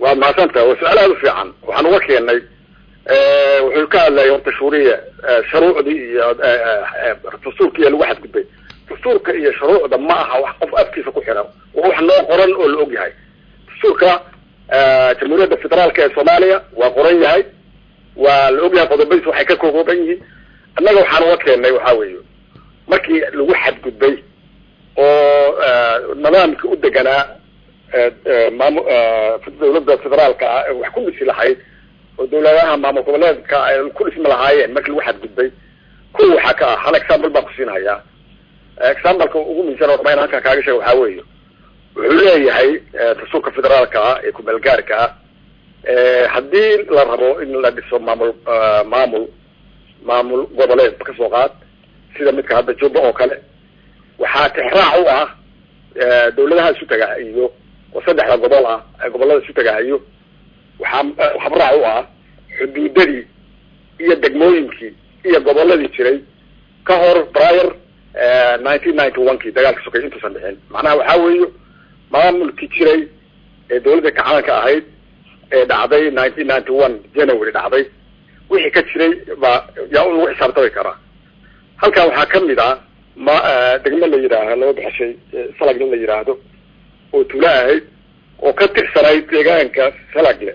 waad mahadsantaha waa su-aal aada u fiican waxaan uga keenay wuxuu ka hadlayay horta shuuriya shuruucdii iyo dastuurka iyo lagu xadgudbay dastuurka iyo shuruucda ma aha wax qof afkiisa ku xiran waa wax loo qoran oo la og yahay dastuurka jamhuuriyadda federaalka ee soomaaliya waa qoran yahay waa la og yahay qodobadiis waxay ka kooban yihiin annaga waxaan uga keenay waxa weeye markii lagu xadgudbay oo nidaamka u deganaa maamu dawladda federaalka ah ee wax ku dhisi lahayd oo dawladaha maamul goboleedka ay ku dhismi lahaayeen markii lagu xadgudbay kuwa waxaa ka ah hal example baan kusiinahayaa exampleka ugu miisan oo dhama in halkan kaaga sheega waxaa weeye wuxuu leeyahay dastuurka federaalka ah ee kumeelgaarka ah haddii la rabo in la dhiso maamul maamul maamul goboleed kasoo qaad sida midka hadda jubba oo kale waxaa tixraac u ah dawladaha isu tagahayo oo saddexda gobol ah ee gobolada isu tagahayo waxaa habraac u ah xuduudadii iyo degmooyinkii iyo goboladii jiray ka hor prior nineteen ninety one kii dagaalka sokay intuusan dhixin macnaha waxaa weeye maamulkii jiray ee dawladda kacaanka ahayd ee dhacday nineteen ninety one january dhacday wixii ka jiray baa yaa un lagu xisaabtami karaa halkan waxaa kamid ah ma degmo la yidhaaha laba baxshay salagle la yidhaahdo oo tuulo ahayd oo ka tirsanayd deegaanka salagle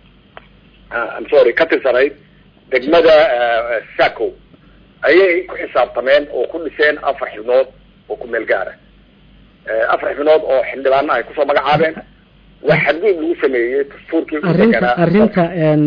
am sorry ka tirsanayd degmada saco ayay ku xisaabtameen oo ku dhiseen afar xibnood oo ku meel gaara afar xibnood oo xildhibaana ay kusoo magacaabeen waa xadguud lagu sameeyey dastuurkii arrinta arrinta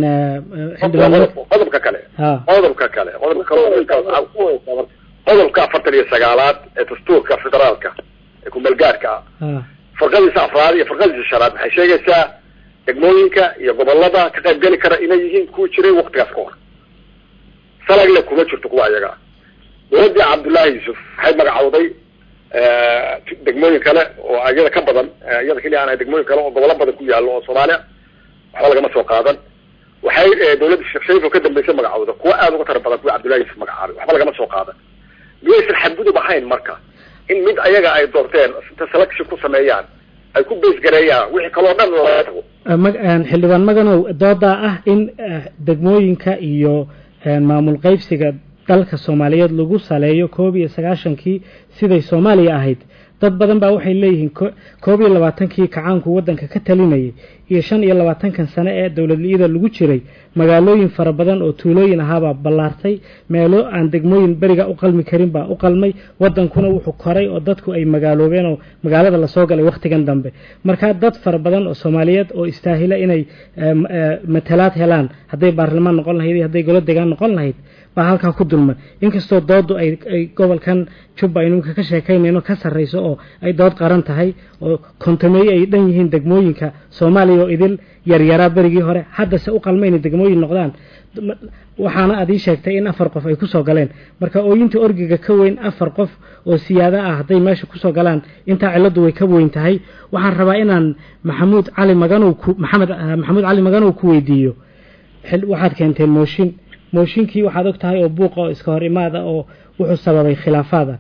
qodobka kale qodobka kale qodobka kale qodobka afartan iyo sagaalaad ee dastuurka federaalka ee kumeelgaarka ah farqadiisa afraad iyo farqadiisa shanaad waxay sheegaysaa degmooyinka iyo gobolada ka qayb geli kara inay yihiin kuwa jiray waktigaas ka hor salagle kuma jirto kuwa ayaga dawladii cabdullaahi yuusuf waxay magacawday degmooyin kale oo iyada ka badan iyada keliya aan degmooyin kale oo gobolo badan ku yaalo oo soomaaliya waxba lagama soo qaadan waxay dawladda sheekh shariif oo ka dambaysa magacawda kuwa aada uga tara badan kuwa cabdullahi yuusuf magacaabay waxba lagama soo qaadan miyaysan xadgudub ahayn marka in mid ayaga ay doorteen inta selection ku sameeyaan ay ku beesgareeyaan wixii kaloo dhan laga tago xildhibaan maganow doodaa ah in degmooyinka iyo maamul qaybsiga dalka soomaaliyeed lagu saleeyo koob iyo sagaashankii siday soomaaliya ahayd dad badan baa waxay leeyihiin koob iyo labaatankii kacaanku waddanka ka talinayay iyo shan iyo labaatankan sane ee dowladli-ida lagu jiray magaalooyin fara badan oo tuulooyin ahaabaa ballaartay meelo aan degmooyin beriga u qalmi karin baa u qalmay waddankuna wuxuu koray oo dadku ay magaaloobeen oo magaalada lasoo galay wakhtigan dambe marka dad fara badan oo soomaaliyeed oo istaahila inay matalaad helaan hadday baarlamaan noqon lahayd iyo hadday golo degaan noqon lahayd baa halkaa ku dulman inkastoo doodu ay ay gobolkan jubba aynu imika ka sheekaynayno ka sarrayso oo ay dood qaran tahay oo kontameeye ay dhan yihiin degmooyinka soomaaliya oo idil yaryaraa berigii hore haddase u qalma inay degmooyin noqdaan waxaana aad ii sheegtay in afar qof ay kusoo galeen marka ooyinta orgiga ka weyn afar qof oo siyaado ah hadday meesha kusoo galaan intaa cilladdu way ka weyn tahay waxaan rabaa inaan maxamuud cali maganow ku maxamed maxamuud cali maganow ku weydiiyo waxaad keenteen mooshin mooshinkii waxaad og tahay oo buuqa oo iska hor imaada oo wuxuu sababay khilaafaada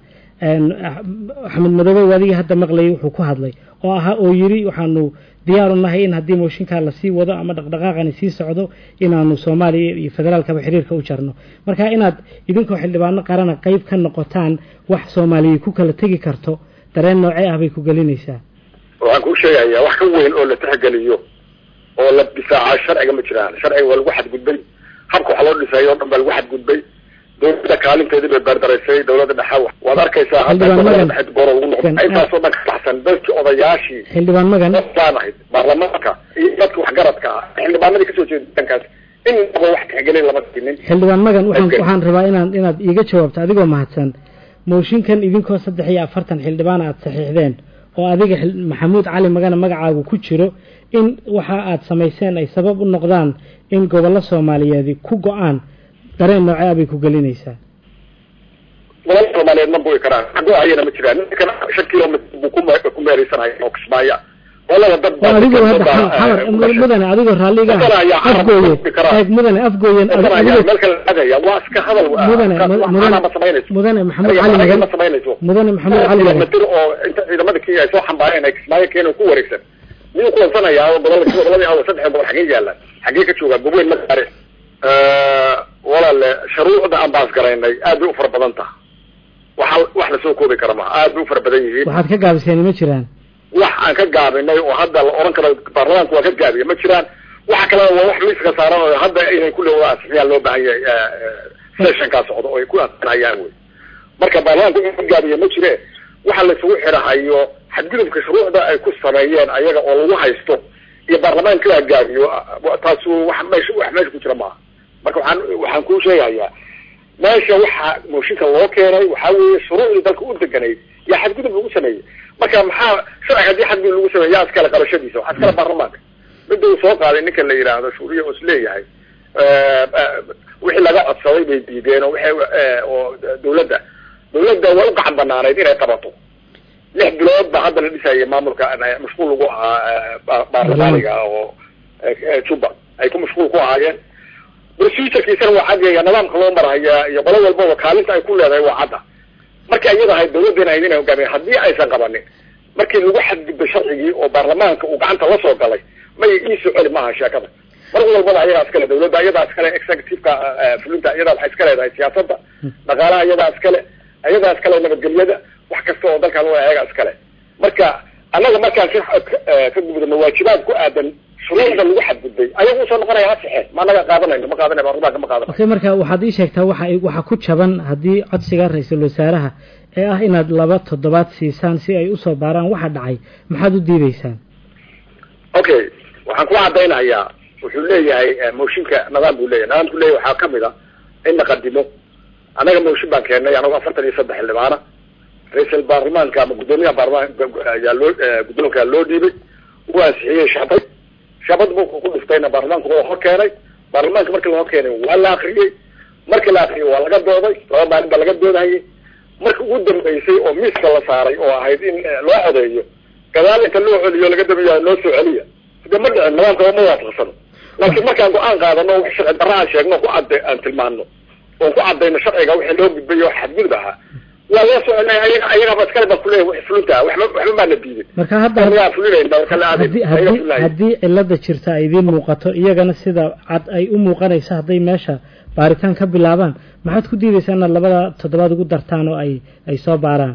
axmed madoobe adiga hadda maqlayay wuxuu ku hadlay oo ahaa oo yiri waxaanu diyaaru nahay in haddii mooshinkaa lasii wado ama dhaqdhaqaaqani sii socdo inaanu soomaaliya iyo federaalkaba xiriirka u jarno marka inaad idinkoo xildhibaano qarana qeyb ka noqotaan wax soomaaliya ku kala tegi karto dareen noocee ah bay ku gelinaysaa waxaan kuu sheegayaa wax ka weyn oo la tixgeliyo oo la difaaca sharciga ma jiraan sharciga waa lagu xadgudbay habka wax loo dhisay oo dhan baa lagu xadgudbay dawladda kaalinteedii bay beerdaraysay dawladda dhexe waad arkaysaa gooro lagu noqdo intaasoo dhan ka baxsan dadkii odayaashii xildhibaan magan baan ahayd baarlamaanka iyo dadka waxgaradka ah xildhibaanadii kasoo jeeda dankaas inaba wax tixgelin lama sinin xildhibaan magan waxaan waxaan rabaa inaan inaad iiga jawaabto adigoo mahadsan mooshinkan idinkoo saddex iyo afartan xildhibaan aad saxiixdeen oo adiga maxamuud cali magana magacaagu ku jiro in waxa aad samayseen ay sabab u noqdaan in gobollo soomaaliyeedi ku go-aan dareen noocee ah bay ku gelinaysaa gobollo soomaaliyeed ma bugi karaan go-ayana ma jiraan ninkan shan kilomitr buu ku meereysanaya oo kismaayo qolada dad adigoo hadda xamar mudane adigoo raalliga afgooye eeg mudane afgooyen meel kale adaya waa iska hadal mudane mudane mudane maxamuud cali magan mudane maxamuud cali magan kilomitr oo inta ciidamada kenya ay soo xambaareen ay kismaayo keena ku wareegsan miyuu kuwansanayaa oo gobol goboladii awa saddex gobol xagee yaalaan xagee ka joogaa goboyn ma gaare walaale sharuucda aan baas garaynay aad bay u fara badan taha waxa wax lasoo koobi kara maha aad bay u fara badan yihiin waxaad ka gaabiseen ma jiraan wax aan ka gaabinay oo hadda la oran karo baarlamaanku waa ka gaabiya ma jiraan waxa kalena waa wax miiska saaran oo hadda inay kulli wada asixiyaan loo baahan yahay sessionkaa socdo oo ay ku asixinayaan wey marka baarlamaanku in ka gaabiya ma jire waxa laisugu xirahayo xadgudubka shuruucda ay ku sameeyeen ayaga oo lagu haysto iyo baarlamaanka la gaabiyo taasu wax meesha wax meesha ku jira maaha marka waxaan waxaan kuu sheegayaa meesha waxa mooshinka loo keenay waxaa weeye shuruucdii dalka u deganayd yaa xadgudub lagu sameeyey marka maxaa sharciga haddii xadgudub lagu sameey yaa iskale qabashadiisa waxaa iskale baarlamaanka midda uu soo qaaday ninka la yidhaahdo shuuriya oo isleeyahay wixii laga codsaday bay diideen oo waxay oo dawladda dawladda way u gacan banaanayd inay qabato lix bilood ba hadda la dhisayay maamulka mashquul lagu ahaa baarlamaaniga oo juba ay ku mashquul ku ahaayeen procedurekiisana waa caddeeya nidaamka loo marhaya iyo qolo walbaba kaalinta ay ku leedahay waa cadda markii ayada ahayd dawladdeena ahayd inay hogaamiya haddii aysan qabanin markii lagu xadgudbay sharcigii oo baarlamaanka uu gacanta la soo galay may iisoo celi maaha sheekada mar walbaba ayadaa iskale dawladda ayadaa iskale executiveka fulinta ayadaa waxay iska leedahay siyaasadda dhaqaalaha ayadaa iskale ayadaa iskale nabadgelyada wax kasta oo dalkan wa ayagaa iskale marka annaga markaan ka ka gudubno waajibaad ku aadan shuruucda lagu xadgudbay ayagu usoo noqonaya hasaxe ma anaga qaadanayno ma qaadanay baarlamaanka ma qaadanay okay marka waxaad ii sheegtaa waxa waxa ku jaban haddii codsiga ra-iisul wasaaraha ee ah inaad laba toddobaad siisaan si ay usoo baaraan waxa dhacay maxaad u diideysaan okay waxaan ku cadaynayaa wuxuu leeyahay mooshinka nidaam buu leyahay nidaamku leyahy waxaa kamid a in la qadimo annaga mooshin baan keennay anagoo afartan iyo saddex xildhibaana ra-iisal baarlamaanka ama guddoomiyaha baarlamaanka ayaa loo guddoonkaa loo dhiibay uu ansixiyey shabad shabad bu ku dhiftayna baarlamaanka waa hor keenay baarlamaanka markii la hor keenay waa la akriyey markii la akriyey waa laga dooday laba maalin baa laga doodahayay marka ugu dambeysay oo miiska la saaray oo ahayd in loo codeeyo gadaal inta loo celiyo laga dambeeya loo soo celiya de ma dhicin nidaamka ma waafaqsano laakiin markaan go-aan qaadano wax sharci darra aan sheegno ku cad aan tilmaano oon ku cadayno sharciga wixii loo gudbay oo xadgudub ahaa waa loo soo celinaya ayaga ayagaba iskale baa kuleeyahy wax fulinta waxba waxba maa la diiday marka hadda anagaa fulinayna marka la haddii aadayn ayaga haddii fulinaya haddii cilada jirta ay idiin muuqato iyagana sida cad ay u muuqanayso hadday meesha baaritaan ka bilaabaan maxaad ku diidaysaa inaad labada toddobaad ugu dartaan oo ay ay soo baaraan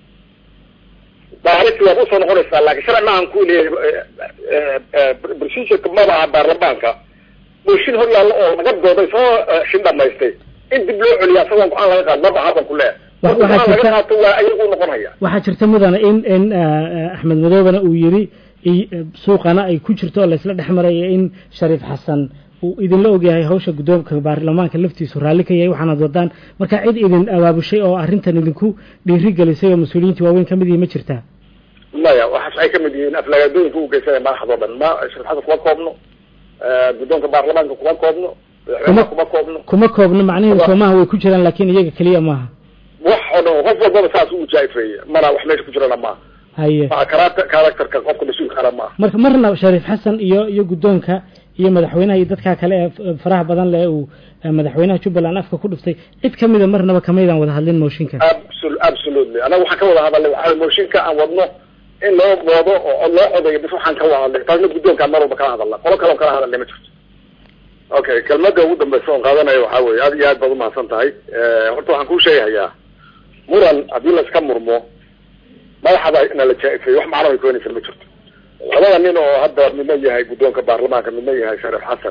baarinti waad usoo noqonaysaa laakiin sharci maahan ku leeyahay procedureka maba aha baarlamaanka mooshin hor yaallo oo laga dooday soo shin dhamaystay in dib loo celiya asagoon go-aan laga qaado maba hadan ku leeyahay Wa- marka waxaa go-aan laga jirta- qaato waa ayagu noqonaya waxaa jirta mudana in in ah, axmed madoobana uu yiri i- suuqana ay ku jirto oo laysla dhex maraya in shariif xasan uu idinla ogyahay hawsha guddoomka baarlamaanka laftiisu raalli ka yahay waxaanad wadaan marka cid idin abaabushay oo arrintan idinku dhiiri gelisay oo mas-uuliyiinta waaweyn ka mid yihi ma jirtaa maya waxaas ay kamid yihiin aflagaadooyinka u geysanaya madaxdoo dhan ma shariif xasan kuma koobno guddoonka baarlamaanka kuma koobno madaxweynaha kuma koobno kuma koobno macnaheedu Wa- soomaha way ku jiraan laakiin iyaga keliya maaha wax oo dhan qof walbaba saas u jaifeeye mana wax meesha ku jirana maaha haye maa karata- characterka qofka mas-uulkaana maaha marka marna shariif xasan iyo iyo guddoonka iyo madaxweynaha iyo dadka kale ee f- faraha badan leh uu eh, madaxweynaha jubbaland afka ku dhuftay cid ka mida marnaba kamaydaan wada hadlin mooshinka Absol- absolutely anaga waxaan ka wada hadalnay waxaa waye mooshinka aan wadno in loo wado oo loo codayo bis waxaan ka wada hadlay taasna guddoonkaan mar walba kala hadalna qolo kale oo kala hadalnay ma jirto okay kelmada ugu dambeysa oon qaadanayo waxaa weye aad iyo aad baad umahadsan tahay horta waxaan kuu sheegahayaa muran haddii laiska murmo madaxada na la jaa-ifeeyo wax macno ay keenaysa ma jirto labada nin oo hadda midna yahay guddoonka baarlamaanka midna yahay shariif xasan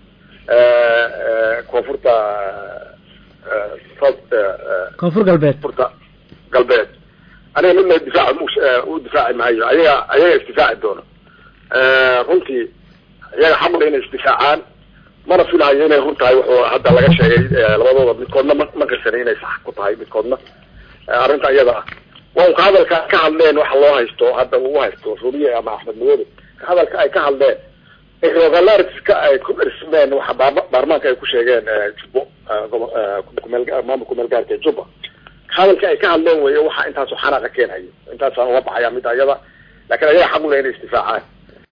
koonfurta south koonfur galbeed koonfurta galbeed aniga midna difaac u difaaci maayo ayaga ayaga isdifaaci doono runtii iyaga xamul inay isdifaacaan mana filahayo inay run tahay wuxuu hadda laga sheegay labadooda midkoodna ma ma qirsanay inay sax ku tahay midkoodna arrinta iyada ah waa unka hadalka ka hadleen waxa loo haysto hadda uu haysto suuriye ama axmed madoobe hadalka ay ka hadleen irregulariska ay ku dhismeen waxa baarma- baarlamaanka ay ku sheegeen jubbo gobo- kumeel maamul kumeel gaarka jubba hadalka ay ka hadleen weeye waxa intaasoo xanaaqa keenhayo intaasaan uga baxaya mid ayada laakiin ayaga xaq u leh inay isdifaacaan